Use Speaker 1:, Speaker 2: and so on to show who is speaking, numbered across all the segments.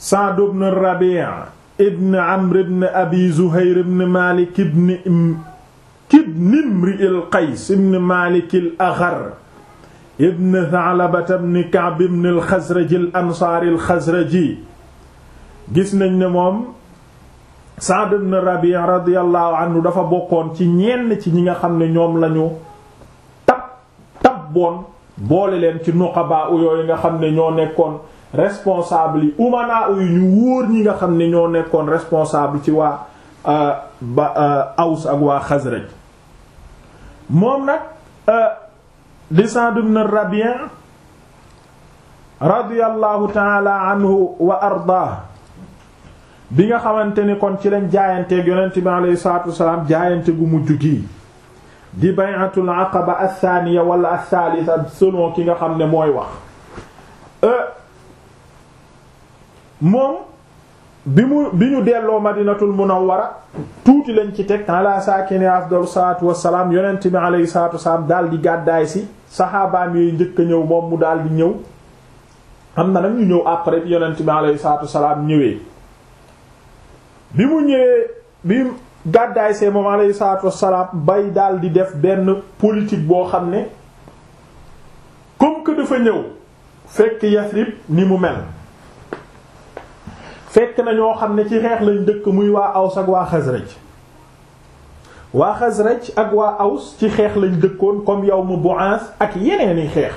Speaker 1: Sa'd ibn Rabi' ibn Amr ibn Abi Zuhayr ibn Malik ibn ibn Imri al-Qays ibn Malik al-Aghar ibn Tha'laba ibn Ka'b ibn al-Khazraj al-Ansari al-Khazraji gis nañ ne moom Sa'd ibn Rabi' radiyallahu anhu dafa bokkoon ci ñenn ci ñi nga xam ne ñoom lañu tab tabboon boole leen ci nuqaba yooyu nga xam ne ñoo nekkoon responsable yi umana yu ñu wóor ñi nga xam ne ñoo nekkoon responsable ci waa ba Aws ak waa Xasraj moom nag di Sa'd ibn Rabi' radiyallahu ta'ala anhu wa ardaa bi nga xamante ni kon ci lañ jaayanteeg yonent bi alayhi salaatu wasalaam jaayante gu mujj gi di bay'atul aqaba athaniya wala athalitha selon ki nga xam ne mooy wax moom bi mu bi ñu delloo madinatul munawwara tuuti lañ ci teg ala saakini afdalu salaatu wassalaam yonent bi alayhi salaatu wassalaam daal di gàddaay si saxaabaam yooyu njëkk a ñëw moom mu daal di ñëw am na nag ñu ñëw après bi yonent bi alayhi salaatu wassalaam ñëwee bi mu ñëwee bi gàddaay see moom alayhi salaatu wassalaam bay daal di def benn politique boo xam ne comme que dafa ñëw fekk Yasrib ni mu mel fekk na ñoo xam ne ci xeex lañ dëkk muy waa Aws ak waa Xasraj waa Xasraj ak waa Aws ci xeex lañ dëkkoon comme yawmu Bu'ath ak yeneeni xeex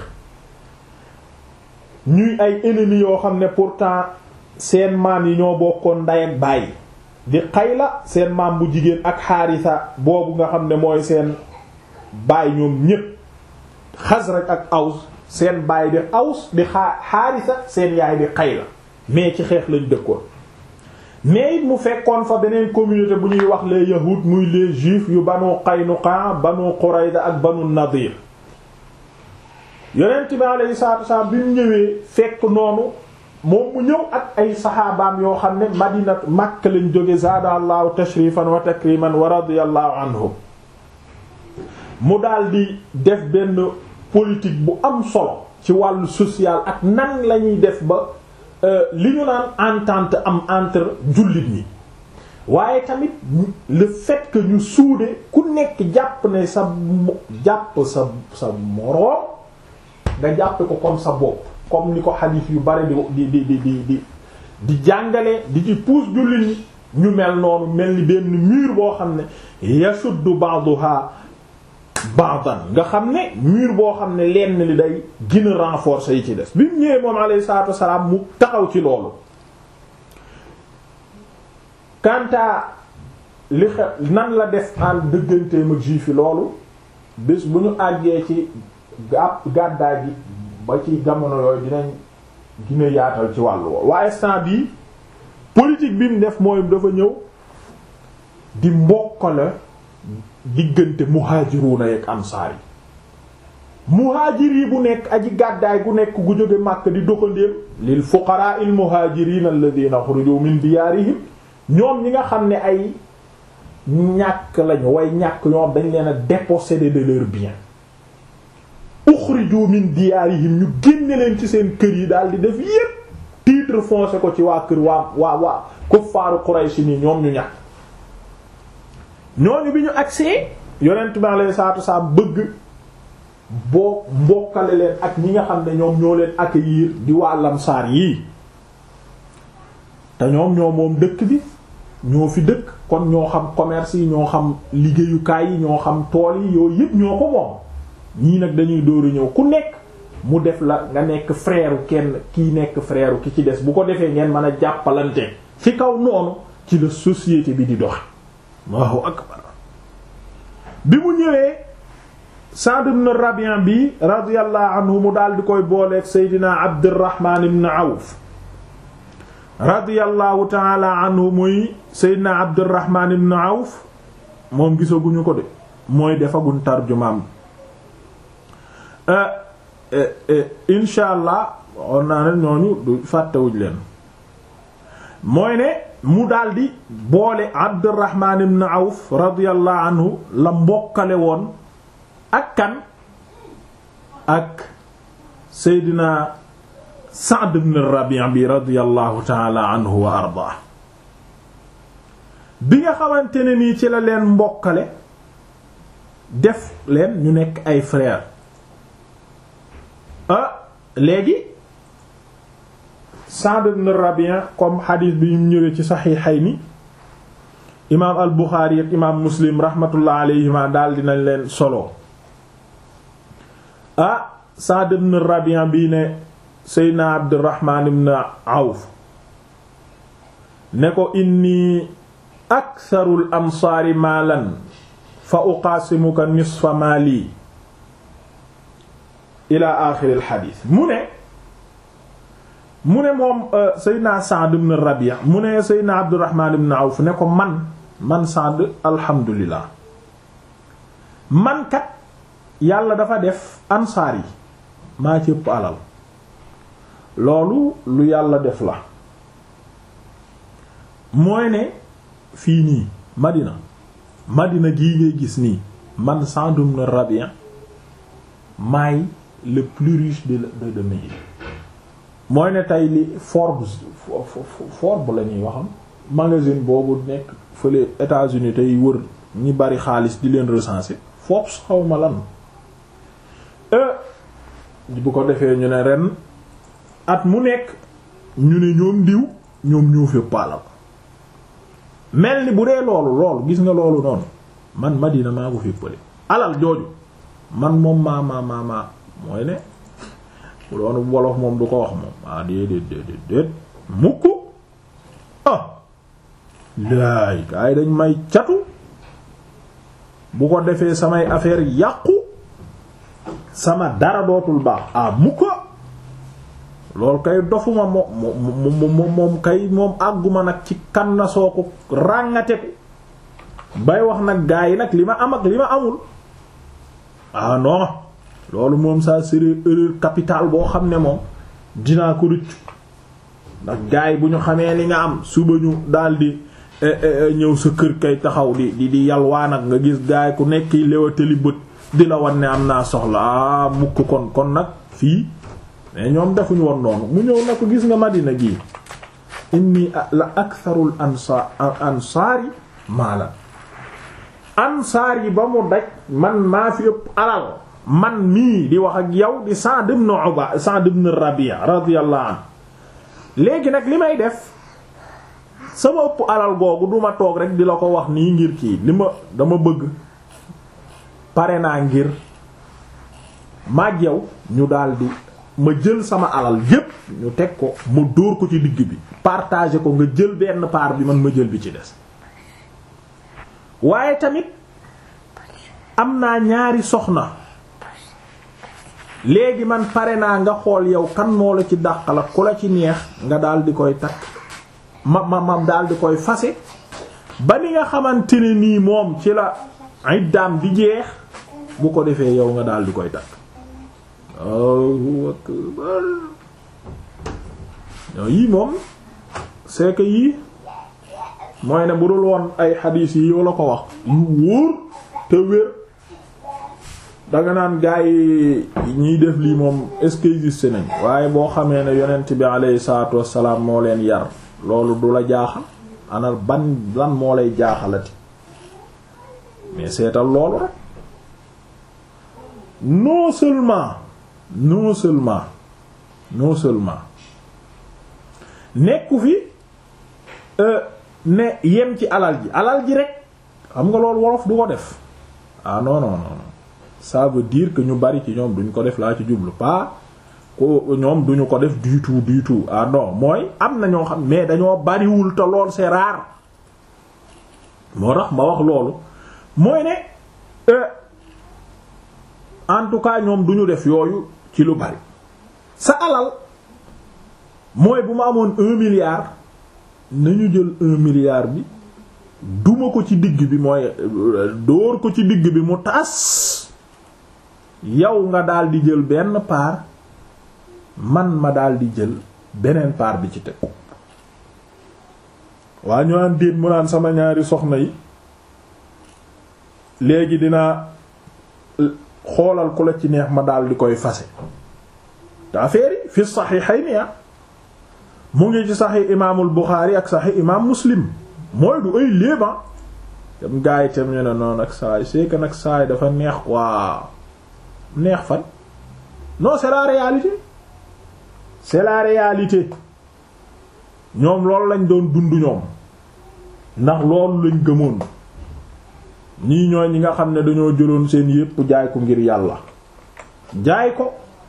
Speaker 1: ñuy ay ennemis yoo xam ne pourtant seen maam yi ñoo bokkoon nday ak baay di Qayla seen maam bu jigéen ak Haarisa boobu nga xam ne mooy seen baay ñoom ñépp Xasraj ak Aws seen baay di Aws di Haarisa seen yaay di Qayla mais ci xeex lañ dëkkoon mais it mu fekkoon fa beneen communauté bu ñuy wax les yahud muy les juifs yu banu Qaynuqa banu Qurayza ak banu Nadir yonent bi alayhi salaatu wasallam bi mu ñëwee fekk noonu moom mu ñëw ak ay saxaabaam yoo xam ne Madina Makka lañ jóge zaada allahu tashrifan wa takriman wa radiyallahu anhum mu daal di def benn politique bu am solo ci wàllu social ak nan lañuy def ba li ñu naan entente am entre jullit ñi waaye tamit le fait que ñu suude ku nekk jàpp ne sa jàpp sa sa moroom nga jàppe ko comme sa bopp comme ni ko xadiis yu bari di di di di di di jàngale di ci pousse jullit ñi ñu mel noonu mel ni benn mur boo xam ne yashuddu ba'daha ba'dan nga xam ne mur boo xam ne lenn li day gën a renforcer yi ci des bi mu ñëwee moom alayhi salaatu wassalaam mu taxaw ci loolu kanta li xe nan la def en dëgganteem ak juif yi loolu bés bu ñu àggee ci gàpp gàddaay gi ba ci jamono yooyu dinañ gën a yaatal ci wàllu woowu waaye instant bii politique bi mu def mooy dafa ñëw di mbokkale diggante muhaajiruuna ak ansaar yi muhaajir yi bu nekk aji gàddaay gu nekk gu jóge Makka di doxandéem lil fuqaraa il muhaajiriina alladhiina uxrijuu min diyaarihim ñoom ñi nga xam ne ay ñàkk lañu way ñàkk ñoom dañ leen a déposséder de leurs biens uxrijuu min diyaarihim ñu génne leen ci seen kër yi daal di def yépp titre foncé ko ci waa kër waa waa waa kuffaaru Quraysh ni ñoom ñu ñàkk ñooñu bi ñu agsee yonent bi alayhi salaatu wasallam bëgg boo mbokkale leen ak ñi nga xam ne ñoom ñoo leen accueillir di waa lamsaar yii te ñoom ñoo moom dëkk bi ñoo fi dëkk kon ñoo xam commerce yi ñoo xam liggéeyukaay yi ñoo xam tool yi yooyu yëpp ñoo ko moom ñii nag dañuy dóoru ñëw ku nekk mu def la nga nekk frère kenn kii nekk frère ki ci des bu ko defee ngeen mën a jàppalante ci kaw noonu ci la société bi di dox Allahu akbar bi mu ñëwee Sa'd ibn Rabi' bi radiyallahu anhu mu daal di koy booleeg Seydina Abdurrahman ibn Awf radiyallahu ta'ala anhu muy Seydina Abdurrahman ibn Awf moom gisaguñu ko de mooy defaguñ tarjumaam insha allah on naa ne ñooñu du fàttewuñ leen mooy ne mu daldi boole Abdurrahman ibn Awf radiyallahu anhu la mbokkale woon ak kan ak Seydina Sa'd ibn Rabi' bi radiyallahu ta'ala anhu wa ardaa bi nga xamante ne nii ci la leen mbokkale def leen ñu nekk ay frère ah léegi Sa'd ibn Rabi' comme xadiis bi ñu ñëwee ci Sahihayni imaam al Buxaari ak imaam Muslim rahmatullah alayhima daal dinañ leen solo ah Sa'd ibn Rabi' bii ne Seydina Abdurrahman ibn Awf ne ko inni aktharul ansaari maalan fa uqaasimuka nisfa maali ila aaxiril xadiis mu ne mu ne moom Seydina Sa'd ibn Rabi' mu ne Seydina Abdurrahman ibn Awf ne ko man man Sa'd alhamdulillah man kat yàlla dafa def ansaar yi maa ci ëpp alal loolu lu yàlla def la mooy ne fii nii Madina Madina gii ngay gis nii man Sa'd ibn Rabi' maay le plus riche de de de Médine mooy ne tey li Forbes Forbes la ñuy waxam magazine boobu nekk fële États-Unis tey wër ñi bari xaalis di leen recenser Forbes xawma lan bu ko defee ñu ne ren at mu nekk ñu ne ñoom diw ñoom ñoo fépp alal mel ni bu dee loolu loolu gis nga loolu noonu man Madina maa ko féppale alal jooju man moom maa maa maa maa mooy ne bu doon wolof moom du ko wax moom ah déedéet déedéet déet mukk ah laay gaa yi dañ may catu bu ko defee samay affaire yàqu sama dara dootul baax ah mukk loolu kay dofuma moom moom moom kay moom àgguma nag ci kan na soo ko ràngateku bay wax nag gaa yi nag li ma am ak li ma amul ah non loolu moom ça serait erreur capitale boo xam ne moom dinaa ko rëccu ndax gaa yi bu ñu xamee li nga am suba ñu daldi ñëw sa kër kay taxaw di di di yalwaa nag nga gis gaa yi ku nekk léwatali bët di la wan ne am naa soxla ah mukk kon kon nag fii mais ñoom defuñu woon noonu mu ñëw na ko gis nga Madina gii inni la aktharul ansaar ansaari maalan ansaar yi ba mu daj man maa fi ëpp alal man mii di wax ak yow di Sa'd ibn Uba Sa'd ibn Rabi' radiyallahu anhu léegi nag li may def sama ëpp alal googu duma toog rek di la ko wax nii ngir kii li ma dama bëgg pare naa ngir maag yow ñu daldi ma jël sama alal yépp ñu teg ko ma dóor ko ci digg bi partager ko nga jël benn part bi man ma jël bi ci des waaye tamit am naa ñaari soxna léegi man pare naa nga xool yow kan moo la ci dàqala ku la ci neex nga daal di koy takk ma ma ma daal di koy fase ba ni nga xamante ne nii moom ci la iddaam di jeex bu ko defee yow nga daal di koy takk Allahu akbar yii moom c'est que yii mooy ne bu dul woon ay xadiis yi yoo la ko wax yu wóor te wér danga naan gaa yi ñiy def lii moom est-ce que existe nañ waaye boo xamee ne yonent bi alayhi salaatu wassalaam moo leen yar loolu du la jaaxal ana ban lan moo lay jaaxalati mais seetal loolu rek non seulement non seulement non seulement nekku fi ne yem ci alal ji alal ji rek xam nga loolu wolof du ko def ah non non non ça veut dire que ñu bari ci ñoom duñ ko def laa ci jublu pas ko ñoom duñu ko def du tout du tout ah non mooy am na ñoo xam mais dañoo bariwul te lool c'est rare moo tax ma wax loolu mooy ne en tout cas ñoom duñu def yooyu ci lu bari sa alal mooy bu ma amoon un milliard nañu jël un milliard bi duma ko ci digg bi mooy dóor ko ci digg bi mu tas yow nga daal di jël benn part man ma daal di jël beneen part bi ci teg waa ñu naan déet mu naan sama ñaari soxna yi léegi dinaa xoolal ku la ci neex ma daal di koy fase te affaire yi fi saxiixayni mu ngi ci saxiix imaamul Buxaari ak saxiix imaam Muslim mooy du ay léeba tam gaa yi tam ñu ne noonu ak saay c'est que nag saay dafa neex waa neex fan non c'est la réalité c'est la réalité ñoom loolu lañ doon dund ñoom ndax loolu lañ gëmoon ñii ñooy ñi nga xam ne dañoo jëloon seen yépp jaay ko ngir yàlla jaay ko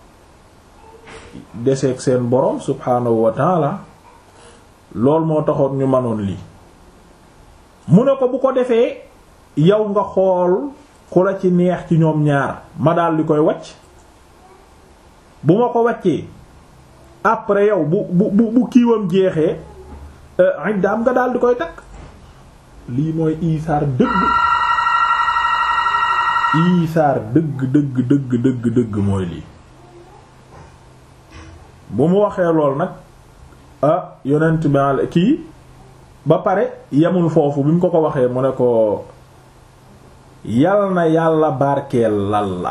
Speaker 1: deseeg seen borom subhaanahu wa taala lool moo taxoon ñu manoon lii mu ne ko bu ko defee yow nga xool ku la ci neex ci ñoom ñaar ma daal di koy wacc bu ma ko waccee après yow bu bu bu bu kiiwam jeexee iddaam nga daal di koy takk lii mooy isaar dëgg isaar dëgg dëgg dëgg dëgg dëgg mooy lii bu mu waxee lool nag ah yonent bi kii ba pare yemul foofu bi mu ko ko waxee mu ne ko yal na yàlla barkeelal la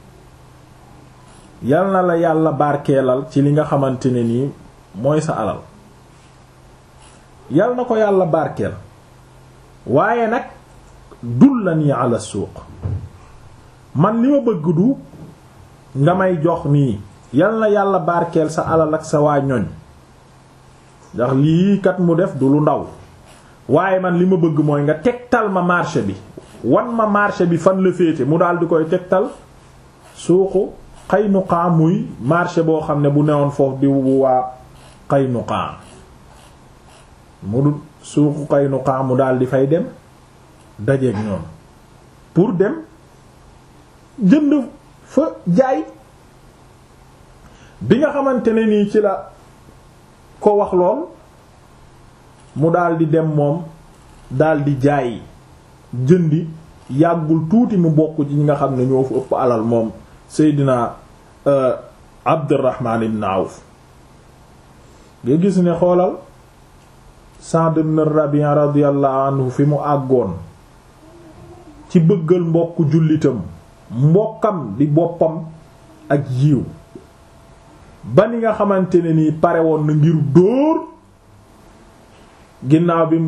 Speaker 1: yal na la yàlla barkeelal ci li nga xamante ne nii mooy sa alal yal na ko yàlla barkeel waaye nag dullani ala suuq man li ma bëgg du nga may jox nii yal na yàlla barkeel sa alal ak sa waa ñoñ ndax lii kat mu def du lu ndaw waaye man li ma bëgg mooy nga tegtal ma marché bi wan ma marché bi fan la féete mu daal di koy tegtal suuqu Qaynuqa muy marché boo xam ne bu newoon foofu di bu waa Qaynuqa mu du suuqu Qaynuqa mu daal di fay dem dajeeg ñoom pour dem jënd fa jaay bi nga xamante ne nii ci la ko wax lool mu daal di dem moom daal di jaay jëndi yàggul tuuti mu bokk ci ñi nga xam ne ñoo fu ëpp alal moom Seydina Abdurrahman ibn Awf nga gis ne xoolal Sa'd ibn Rabi' radiyallahu anhu fi mu àggoon ci bëggal mbokk jullitam mbokkam di boppam ak yiw ba ni nga xamante ne nii pare woon na ngir dóor ginnaaw bi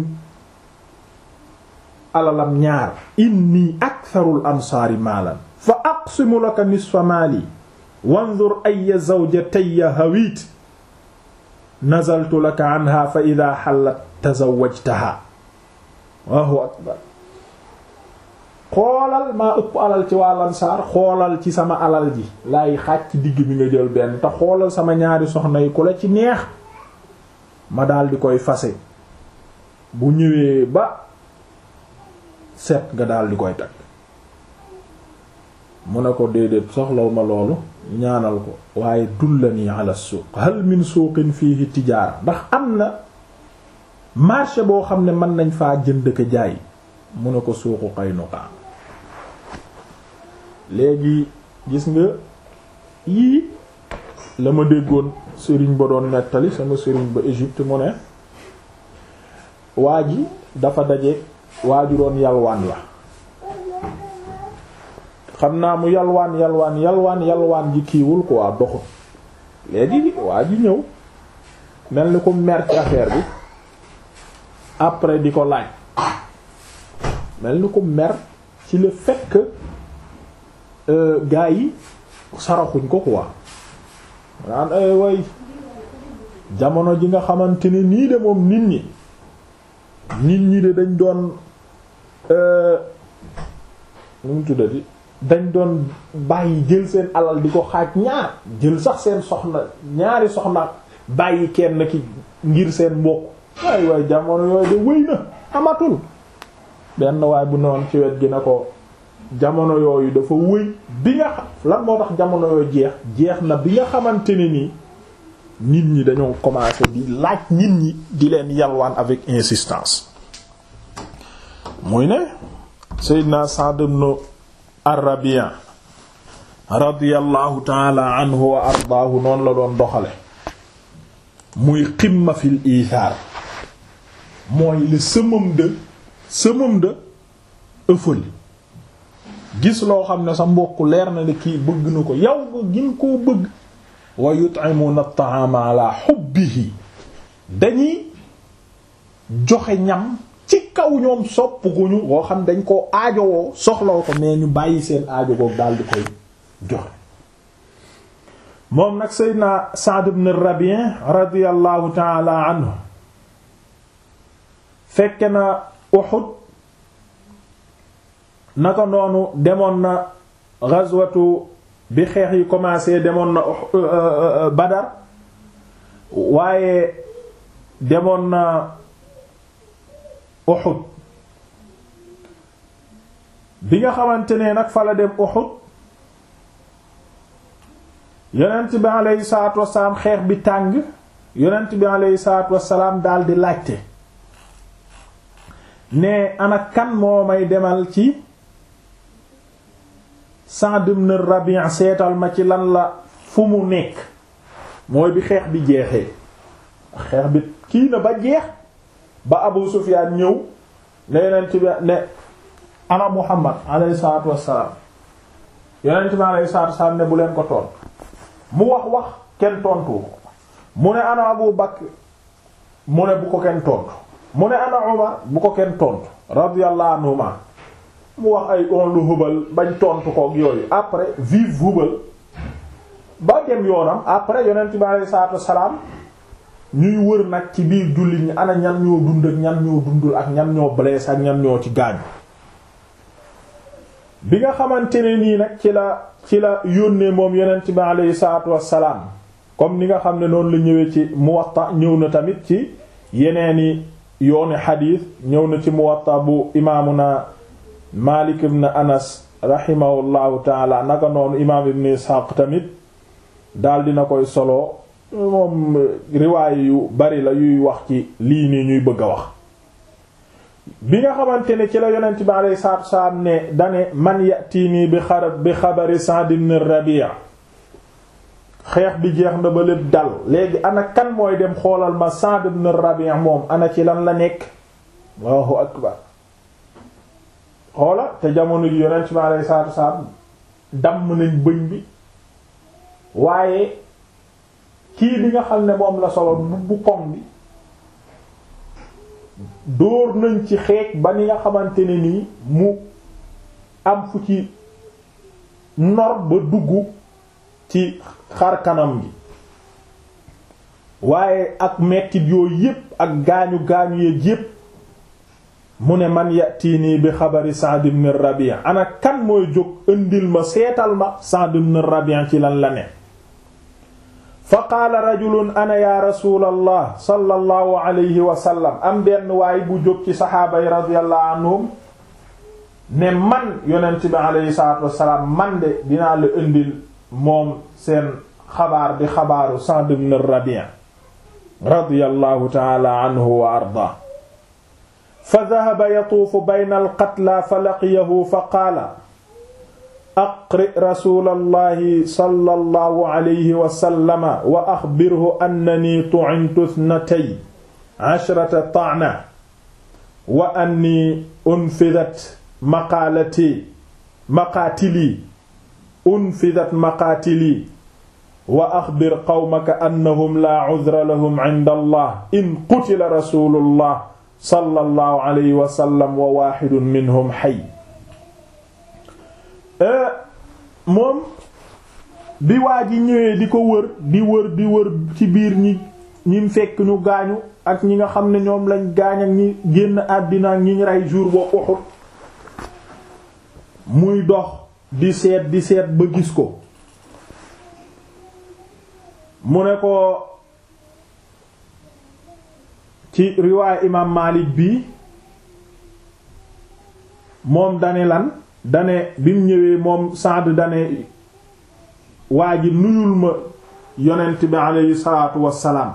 Speaker 1: alalam ñaar inni aktharul ansaari maalan fa aqsimu laka nisfa maali wanzur ayya zawjatayya hawit nazaltu laka anha fa idha hallat tazawwajtaha Allahu akbar xoolal maa ëpp alal ci waa lansaar xoolal ci sama alal ji laay xaaj ci digg bi nga jël benn te xoolal sama ñaari soxna yi ku la ci neex ma daal di koy fase bu ñëwee ba set nga daal di koy takk mu ne ko déedéet soxlaw ma loolu ñaanal ko waaye dullani ala suuq hal min suuqin fiihi tijaara ndax am na marché boo xam ne mën nañ faa jënd ko jaay mu ne ko suuqu Qaynuqa léegi gis nga yii la ma déggoon sëriñ ba doon nettali sama sëriñ ba Égypte mu ne waa ji dafa daje waa ju doon yalwaan la xam naa mu yalwaan yalwaan yalwaan yalwaan ji kiiwul quoi doxut léegi waa ji ñëw mel ni ko mer ci affaire bi après di ko laaj mel ni ko mer ci le fait que gaa yi saraxuñ ko quoi naan ay way jamono ji nga xamante ne nii de moom nit ñi nit ñi de dañ doon nu mu tuddati dañ doon bàyyi jël seen alal di ko xaaj ñaar jël sax seen soxna ñaari soxna bàyyi kenn ki ngir seen mbokk waay waay jamono yooyu de wéy na amatul benn waay bu noon ci wet gi na ko jamono yooyu dafa wëy bi nga xam lan moo tax jamono yooyu jeex jeex na bi nga xamante ne nii nit ñi dañoo commencé di laaj nit ñi di leen yalwaan avec insistance muy ne Seydina Sa'd ibn Ar-Rabi' radiyallahu ta'ala anhu wa ardaahu noonu la doon doxale muy ximma fil iisaar mooy le summum de summum de ëffal gis loo xam ne sa mbokk leer na ne kii bëgg na ko yow nga gin koo bëgg wa yut'imuna at-ta'ama ala hubbihi dañuy joxe ñam ci kaw ñoom sopp guñu woo xam dañ koo aajowoo soxlaw ko mais ñu bàyyi seen aajo goog daal di koy joxe moom nag Seydina Sa'd ibn Rabi' radiyallahu ta'ala anhu fekke na Uhud naka noonu demoon na ghazwatu bi xeex yi commencé demoon na Badar waaye demoon na Uhud bi nga xamante ne nag fa la dem Uhud yonent bi aleyhi salaatu wassalaam xeex bi tàng yonent bi aleyhi salaatu wassalaam daal di laajte ne ana kan moo may demal ci Sa'd ibn Rabi' seetal ma ci lan la fu mu nekk mooy bi xeex bi jeexee xeex bi kii na ba jeex ba Abu Sufyaan ñëw ne yonent bi ne ana Muhammad alayhi salaatu wassalaam yonent bi alayhi salaatu wassalaam ne bu leen ko toon mu wax wax kenn tontu mu ne ana Abu Bakr mu ne bu ko kenn tontu mu ne ana Umar bu ko kenn tontu radiyallahu anhuma mu wax ay on lu hubal bañ tontu koog yooyu après vive hubal ba dem yoonam après yonent bi alayhi salaatu wassalaam ñuy wër nag ci biir jullit ñi ana ñan ñoo dund ak ñan ñoo dundul ak ñan ñoo blessé ak ñan ñoo ci gaañu bi nga xamante ne nii nag ci la ci la yónnee moom yonent bi aleyhi salaatu wassalaam comme ni nga xam ne noonu la ñëwee ci Muwatta ñëw na tamit ci yeneeni yooni xadiis ñëw na ci Muwatta bu imaamuna Maalik ibn Anas rahimahullahu taala naka noonu imaam ibn Ishaq tamit daal dina koy solo moom riwaay yu bari la yuy wax ci lii nii ñuy bëgg a wax bi nga xamante ne ci la yonent bi alayhi salaatu wasalaam ne dane man yatiinii bi xarab bi xabari Sa'd ibn Rabi' xeex bi jeex na ba lépp dal léegi ana kan mooy dem xoolal ma Sa'd ibn Rabi' moom ana ci lan la nekk Allahu akbar xoola te jamono ji yonent bi alayhi salaatu wasalaam damm nañ bëñ bi waaye kii bi nga xam ne moom la solo bu koŋ bi dóor nañ ci xeej ba ni nga xamante ne nii mu am fu ci nor ba dugg ci xar kanam gi waaye ak mettit yooyu yépp ak gaañu gaañu yeeg yépp mu ne man yatiinii bi xabari Sa'd ibn Rabi' ana kan mooy jóg indil ma seetal ma Sa'd ibn Rabi' ci lan la ne fa qaala rajulun ana ya rasulallah sallallahu alayhi wa sallam am benn waay bu jóg ci saxaaba yi radiyallahu anhum ne man yonent bi alayhi salaatu wassalaam man de dinaa la indil moom seen xabaar bi xabaaru Sa'd ibn Rabi' radiyallahu ta'ala anhu wa ardaa fa dhahaba yatuufu bayna al-qatlaa fa laqiyahu fa qaala aqri rasulallahi sallallahu alayhi wa sallama wa axbirhu annani tu'intu ithnatay ashrata ta'na wa anni unfidat maqaalati maqaatili unfidat maqaatili wa axbir qawmaka annahum laa cudra lahum cinda allah in qutila rasulullah sallallahu alayhi wa sallam wa waaxidun minhum xay moom bi waa ji ñëwee di ko wër di wër di wër ci biir ñi ñi fekk ñu gaañu ak ñi nga xam ne ñoom lañ gaañ ak ñi génn àddina ak ñi ñu rey jour boo Uhud muy dox di seet di seet ba gis ko mu ne ko ci riwaay imaam Maalik bi moom dane lan dane bi mu ñëwee moom Saad dane waa ji nuyul ma yonent bi aleyhi salaatu wassalaam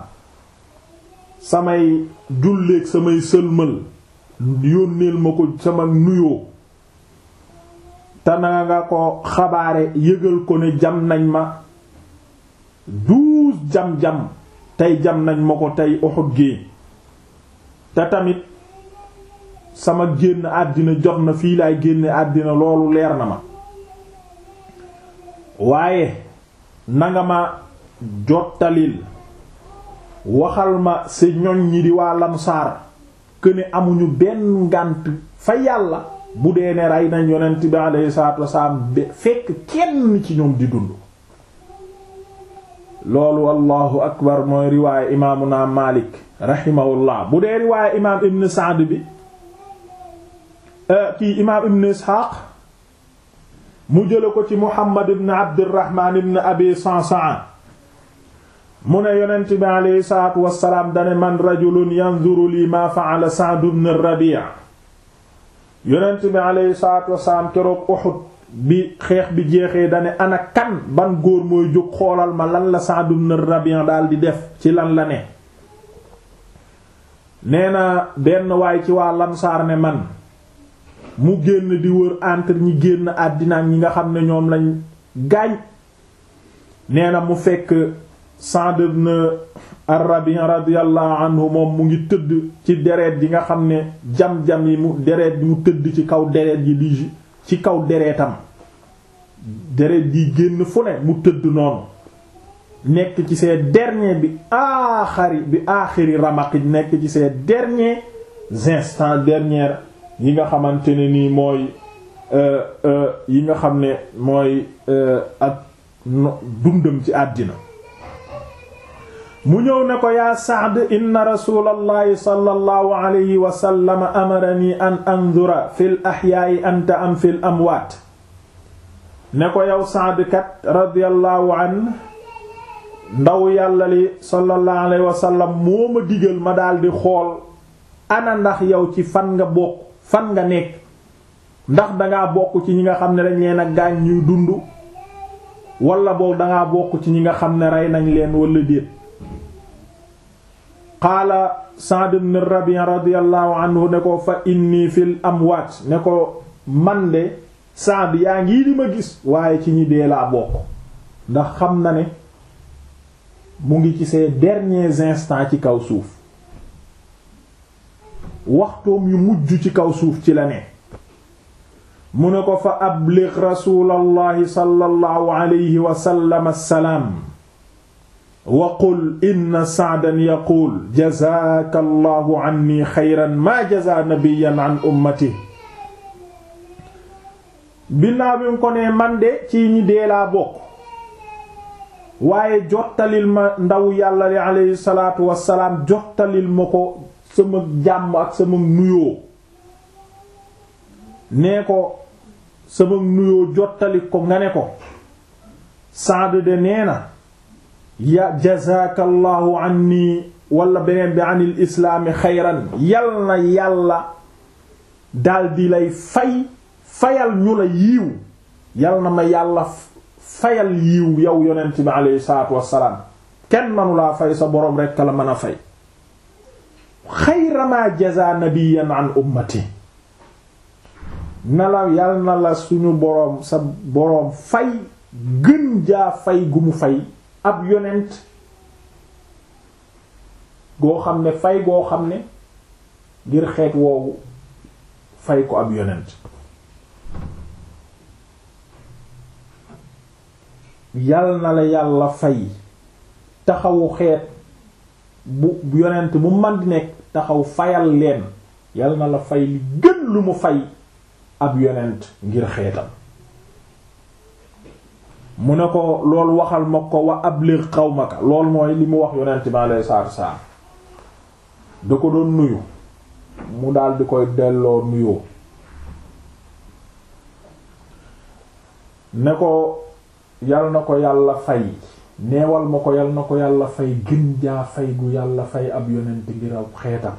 Speaker 1: samay julleek samay sëlmal yónneel ma ko sama nuyoo te na nga ko xabaare yëgal ko ne jam nañ ma douze jam-jam tey jam nañ ma ko tey Uhud gi te tamit sama génn àddina jot na fii laay génne àddina loolu leer na ma waaye nanga ma jottalil waxal ma sa ñoñ ñi di waa lamsaar këne amuñu benn ngànt fa yàlla bu dee ne rey nañ yonent bi alayhi salaatu wasalaam fekk kenn ci ñoom di dund loolu allahu akbar mooy riwaaya imaamuna Maalik rahimahullah bu dee riwaaya imaam ibn Sa'd bi kii imaam ibn Isxaaq mu jële ko ci Muhammad ibn Abdirahmaan ibn Abi Sa'sa'a mu ne yonent bi alayhi salaatu wasalaam dane man rajulun yanzuru lii maa fa'ala Sa'd ibn Rabi' yonent bi alayhi salaatu wasalaam keroog Uhud bi xeex bi jeexee dane ana kan ban góor mooy jóg xoolal ma lan la Sa'd ibn Rabi' daal di def ci lan la ne nee na benn waay ci waa Lamsaar ne man mu génn di wër entre ñi génn àddina ak ñi nga xam ne ñoom lañ gaañ nee na mu fekk Sa'd ibn ar-Rabi' radiyallahu anhu moom mu ngi tëdd ci deret yi nga xam ne jam-jam yi mu deret yi mu tëdd ci kaw deret yi di ci kaw deretam deret yi génn fu ne mu tëdd noonu nekk ci ses derniers bi aaxari bi aaxiri ramaq nekk ci ses derniers instants derniers yi nga xamante ne nii mooy yi nga xam ne mooy ak dundam ci àddina mu ñëw ne ko yaa Sa'd inna rasulallahi sallallahu alayhi wa sallam amarani an anzura fil ahyaa'i anta am fil amwaat ne ko yow Sa'd kat radiyallahu an ndaw yàlla li sallallahu alayhi wa sallam moo ma digal ma daldi xool ana ndax yow ci fan nga bokk fan nga nekk ndax dangaa bokk ci ñi nga xam ne dañ leen a gaañ ñuy dund wala boog dangaa bokk ci ñi nga xam ne rey nañ leen wala déet qaala Sa'd ibn Rabi' radiyallahu anhu ne ko fa inni fil amwaat ne ko man de Sa'd yaa ngi di ma gis waaye ci ñi dee laa bokk ndax xam na ne mu ngi ci ses derniers instants ci kaw suuf waxtoom yu mujj ci kaw suuf ci la ne mu ne ko fa abligh rasulallahi sallallahu alayhi wa sallam assalaam wa qul inna sa'dan yaquul jazaaka allahu anni xayran maa jazaa nabiyyan an ummatihi binnaaw bi mu ko nee man de ci ñi dee laa bokk waaye jottalil ma ndaw yàlla li alayhi salaatu wassalaam jottalil ma ko sama jàmm ak sama nuyoo nee ko sama nuyoo jottali ko nga ne ko Saad de nee na ya jazaakallahu anni wala beneen bi anil islaami xayran yal na yàlla daldi lay fay fayal ñu la yiiw yal na ma yàlla fayal yiiw yow yonent bi alayhi salaatu wassalaam kenn manu laa fay sa boroom rekk la mën a fay xayra ma jaza nabiyan an ummati na la yal na la suñu boroom sa boroom fay gën jaa fay gu mu fay ab yonent goo xam ne fay goo xam ne ngir xeet woowu fay ko ab yonent yal na la yàlla fay taxawu xeet bu yonent bu man di nekk taxaw fayal leen yal na la fay li gën lu mu fay ab yonent ngir xeetam mu ne ko loolu waxal ma ko wa abligh qawmaka loolu mooy li mu wax yonent bi alayhi salaatu wassalaam da ko doon nuyu mu daal di koy delloo nuyoo ne ko yal na ko yàlla fay neewal ma ko yal na ko yàlla fay gën jaa fay gu yàlla fay ab yonent ngir ab xeetam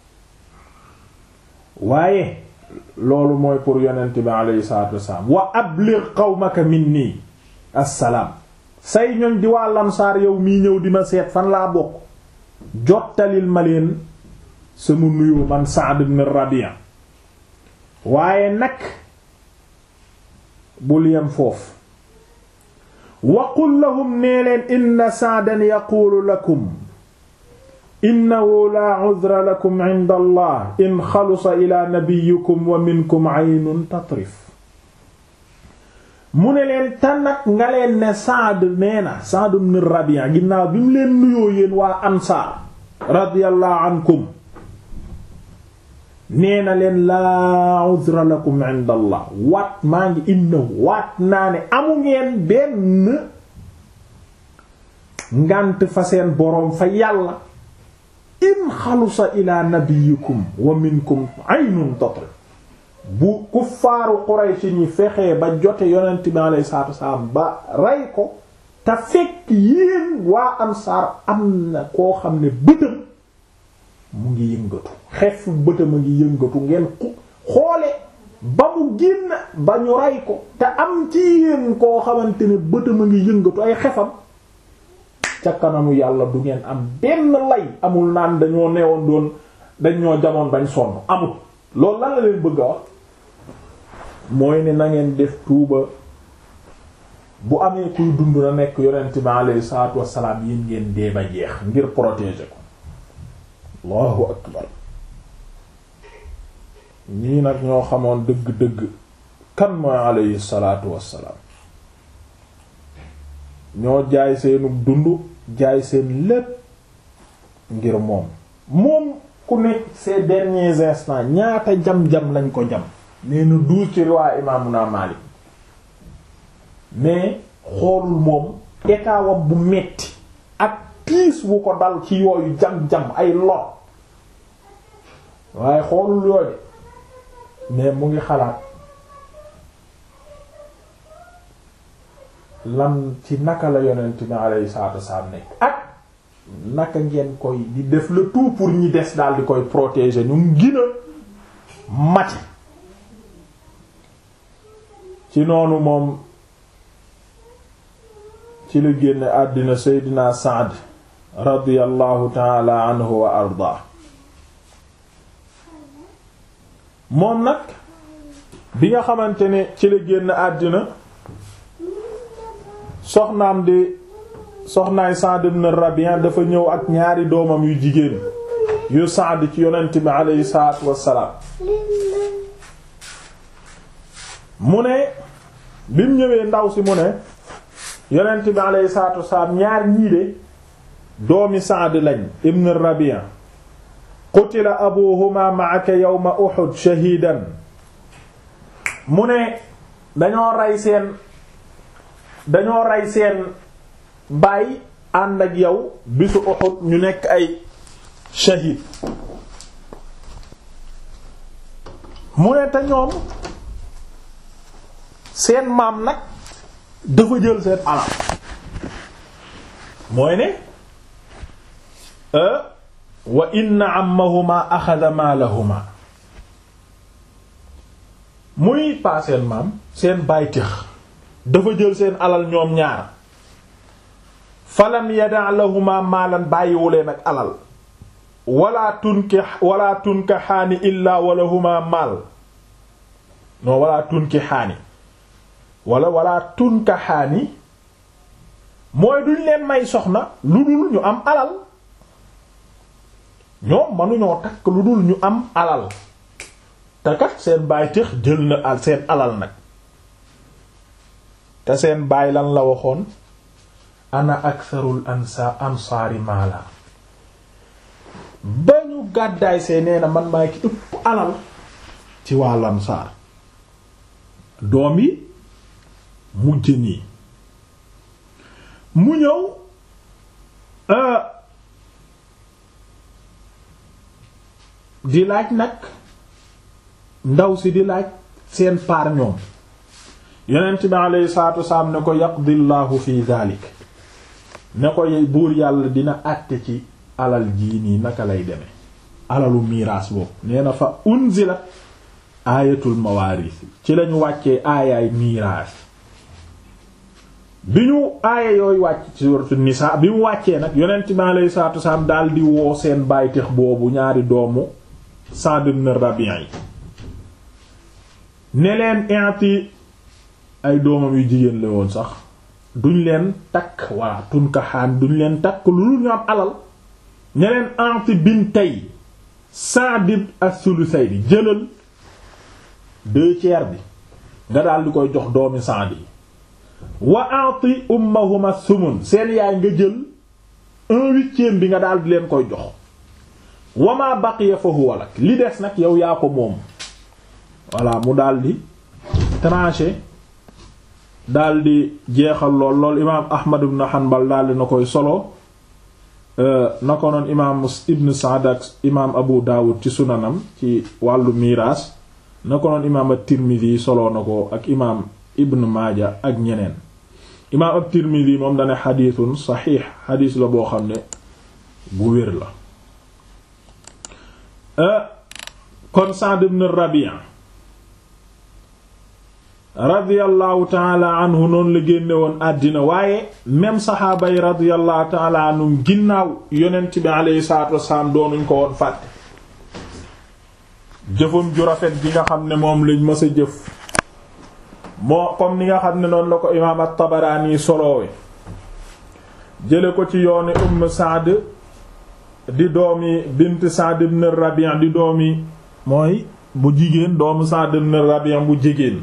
Speaker 1: waaye loolu mooy pour yonent bi alayhi salaatu wassalaam wa abligh qawmaka minni assalaam say ñoñ di waa lamsaar yow mii ñëw di ma seet fan laa bokk jottalil ma leen sama nuyu man Sa'd ibn Rabi' waaye nag bul yem foofu waqul lahum nee leen inna Sa'dan yaquulu lakum innahu laa udra lakum inda allah in xalusa ila nabiyikum wa minkum aynun tatrif mu ne leen tan nag nga leen ne Saad nee na Saad ibn Rabi'a ginnaaw bi mu leen nuyoo yéen waa ansaar radiyallahu ankum nee na leen laa udra lakum inda allah waat maa ngi innahu waat naa ne amu ngeen benn ngànt fa seen boroom fa yàlla in xalusa ila nabiyikum wa minkum aynun tatri bu kuffaaru Quraysh ñi fexee ba jote yonent bi alayhi salaatu wasalaam ba rey ko te fekk yéen waa ansaar am na koo xam ne bëtam mu ngi yëngatu xef bëtam a ngi yëngatu ngeen xoole ba mu génn ba ñu rey ko te am ci yéen koo xamante ne bëtam a ngi yëngatu ay xefam ca kanamu yàlla du ngeen am benn lay amul naan dañoo neewoon doon dañ ñoo jamoon bañ sonn amul loolu lan la leen bëgg a wax mooy ne na ngeen def tuuba bu amee kuy dund na nekk yonent bi alayhi salaatu wassalaam yéen ngeen dee ba jeex ngir protéger ko allahu akbar ñii nag ñoo xamoon dëgg-dëgg kan mooy alayhi salaatu wassalaam ñoo jaay seenu dund jaay seen lépp ngir moom moom ku nekk ces derniers instants ñaata jam-jam lañ ko jam nee na duus ci riwaa imaamuna Maalik mais xoolul moom état wam bu metti ak piis wu ko dal ci yooyu jam-jam ay lor waaye xoolul yooyu mais mu ngi xalaat lan ci naka la yonent bi alayhi salaatu wasallam nekk ak naka ngeen koy di def le tout pour ñi des daal di koy protéger ñu gina mati ci noonu moom ci la génne àddina seydina Saad radiyallahu taala anhu wa ardaa moom nag bi nga xamante ne ci la génn àddina soxnaam di soxnaay Saad ibn Rabi' dafa ñëw ak ñaari doomam yu jigéen yu Saad ci yonent bi aleyhi salaatu wassalaam mu ne bi mu ñëwee ndaw si mu ne yonent bi aleyhi salaatu wassalaam ñaar ñii de doomi Saad lañ ibn Rabi' qutila abuhuma ma'aka yawma Uhud shahidan mu ne dañoo rey seen dañoo rey seen baay ànd ak yow bisu Uhud ñu nekk ay shahid mu ne te ñoom seen maam nag dafa jël seen alal mooy ne wa inna ammahuma axada maalahuma muy paa seen maam seen baay tëx dafa jël seen alal ñoom ñaar falam yada lahuma maalan bàyyiwuleen ak alal wala tunki wala tunka xaani illaa walahuma maal non wala tunki xaani wala wala tunka xaani mooy duñ leen may soxna lu dul ñu am alal ñoom mënuñoo takk lu dul ñu am alal te kat seen baay tëx jël na seen alal nag te seen baay lan la waxoon ana aktharul ansa ansaari maala ba ñu gàddaay see nee na man maa ki ëpp alal ci waa lansaar doom yi mujj nii mu ñëw di laaj nag ndaw si di laaj seen paar ñoom yonent bi alayhi salaatu wasalaam ne ko yaqdillahu fi dalik ne ko buur yàlla dina àtte ci alal jii nii naka lay deme alalu miiraas boobu nee na fa unzilat aayatul mawaaris ci lañu wàccee aayaay miiraas bi ñu aaya yooyu wàcc ci suuratu nisaa bi mu wàccee nag yonent bi alayhi salaatu wasalaam daal di woo seen bàyteex boobu ñaari doomu Sa'd ibn Rabi' yi ne leen inti ay doomam yu jigéen la woon sax duñ leen takk walla tunkaxaan duñ leen takk lu dul ñu am alal ne leen anti bintay Sa'd as-sulusayni jëlal deux tiers bi nga daal di koy jox doomi Sa'd yi wa a'ti ummahuma sumun seen yaay nga jël un huitième bi nga daal di leen koy jox wa ma baqiya fa huwa lak li des nag yow yaa ko moom voilà mu daal di tranché daal di jeexal lool lool imaam Ahmad ibn Hanbal daal di na koy solo na ko noon imaam Ibn Sa'd ak imaam Abu Dawud ci sunanam ci wàllu miraas na ko noon imaam at-Tirmidhi solo na ko ak imaam Ibn Maaja ak ñeneen imaam at-Tirmidhi moom dane xadiisun saxiix xadiis la boo xam ne bu wér la kon Sa'd ibn Rabi' radiyallahu taala anhu noonu la génne woon àddina waaye même saxaaba yi radiyallahu taala anhum ginnaaw yonent bi alayhi salaatu wasalaam doonuñ ko woon fàtte jëfam ju rafet gi nga xam ne moom lañ mës a jëf moo comme ni nga xam ne noonu la ko imaam at-Tabaraani soloowe jële ko ci yooni Umm Saad di doomi bint Saad ibn Rabi' di doomi mooy bu jigéen doomu Saad ibn Rabi' bu jigéen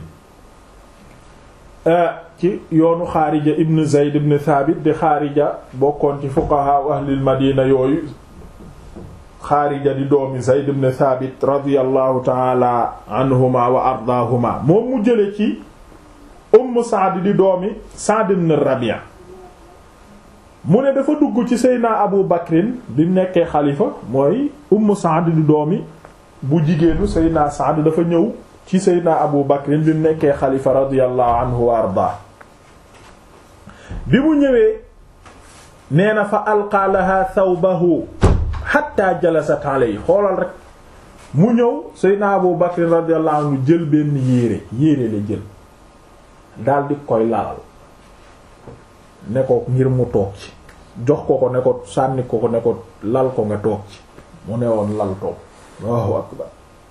Speaker 1: ci yoonu xaarija ibn Zayd ibn Thabit di xaarija bokkoon ci fuqaha ahlil madina yooyu xaarija di doomi Zayd ibn Thabit radiyallahu taala anhuma wa ardaahuma moom mu jële ci Umm Saad di doomi Saad ibn Rabi' mu ne dafa dugg ci Seydina Abu Bakrin bi mu nekkee xalifa mooy Umm Saad di doomi bu jigéenu Seydina Saad dafa ñëw ci Seydina Abu Bakrin bi mu nekkee xalifa radiyallahu anhu wa ardaa bi mu ñëwee nee na fa alqaa laha thawbahu hatta jalasat alayhi xoolal rek mu ñëw Seydina Abu Bakrin radiyallahu anhu jël benn yéere yéere la jël daldi koy lalal ne ko ngir mu toog ci jox ko ko ne ko sànni ko ko ne ko lal ko nga toog ci mu ne woon lal toog Allahu akbar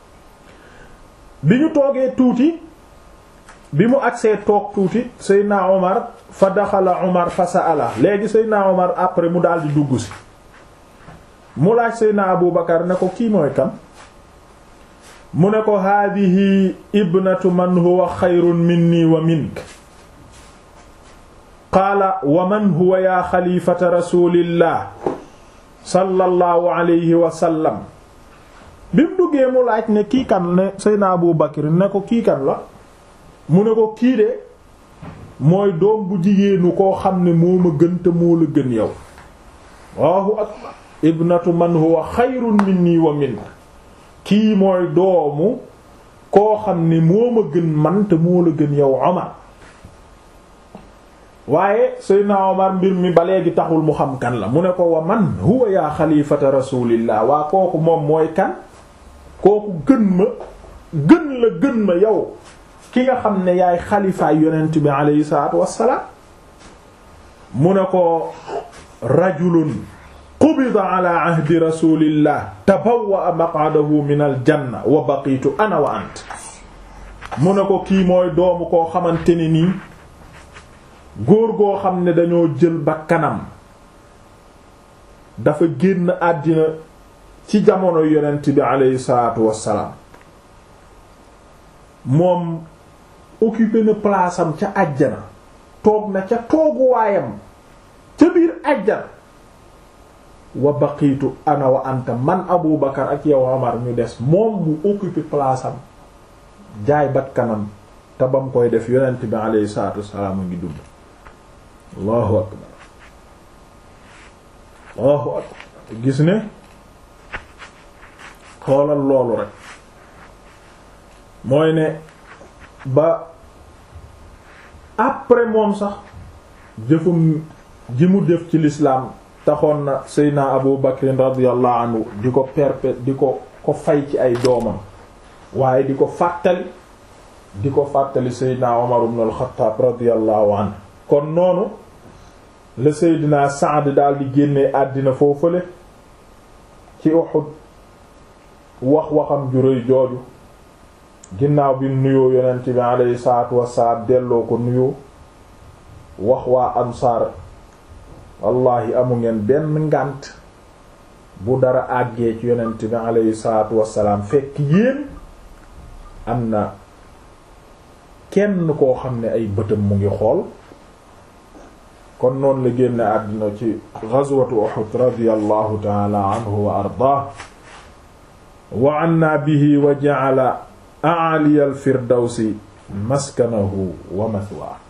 Speaker 1: bi ñu toogee tuuti bi mu agsee toog tuuti Seydina Omar fa daxala Omar fa sa'ala léegi Seydina Omar après mu daal di dugg si mu laaj Seydina Abu Bakar ne ko kii mooy kan mu ne ko haadihi ibnatu man huwa xayrun minni wa mink qaala wa man huwa yaa xalifata rasulillah sallallahu alayhi wa sallam bi mu duggee mu laaj ne kii kan ne Seydina Abu Bakr ne ko kii kan la mu ne ko kii de mooy doom bu jigéenu koo xam ne moo ma gën te moo la gën yow Allahu akbar ibnatu man huwa xayrun minni wa mink kii mooy doomu koo xam ne moo ma gën man te moo la gën yow Omar waaye Seydina Omar mbir mi ba léegi taxul mu xam kan la mu ne ko wa man huwa yaa xalifata rasulillah waa kooku moom mooy kan kooku gën ma gën la gën ma yow ki nga xam ne yaay xalifaay yonent bi aleyhi salaatu wassalaam mu ne ko rajulun qubida ala ahdi rasulillah tabawwa maq'adahu min al janna wa baqitu ana wa ant mu ne ko kii mooy doomu koo xamante ni nii góor goo xam ne dañoo jël ba kanam dafa génn àddina ci jamono yonent bi aleyhi salaatu wassalaam moom occupé na place am ca àjjana toog na ca tooguwaayam ca biir àjjana wa baqiitu ana wa anta man Abu Bakar ak yow Omar ñu des moom mu occupé place am jaay bat kanam te bam koy def yonent bi aleyhi salaatu wassalaam a ngi dund allahu akbar allahu akbar gis ne xoolal loolu rek mooy ne ba après moom sax jëfum ji mu def ci l'islam taxoon na seydna abu bakrin radiyallahu anhu di ko perpé di ko ko fay ci ay doomam waaye di ko fàttali di ko fàttali seydna umar ibn al-khattab radiyallahu anhu kon noonu la seydina Saad daal di génnee àddina foofale ci Uhud wax waxam ju rëy jooju ginnaaw bi nuyoo yonent bi alayhi salaatu wassalaam delloo ko nuyoo wax waa ansaar wallahi amu ngeen benn ngànt bu dara àggee ci yonent bi alayhi salaatu wassalaam fekk yéen am na kenn koo xam ne ay bëtam mu ngi xool kon noonu la génne àddina ci ghazwatu Uhud radiyallahu ta'ala anhu wa ardaah wa anna bihi wa ja'ala a'ali al-firdawsi maskanahu wa mathwaahu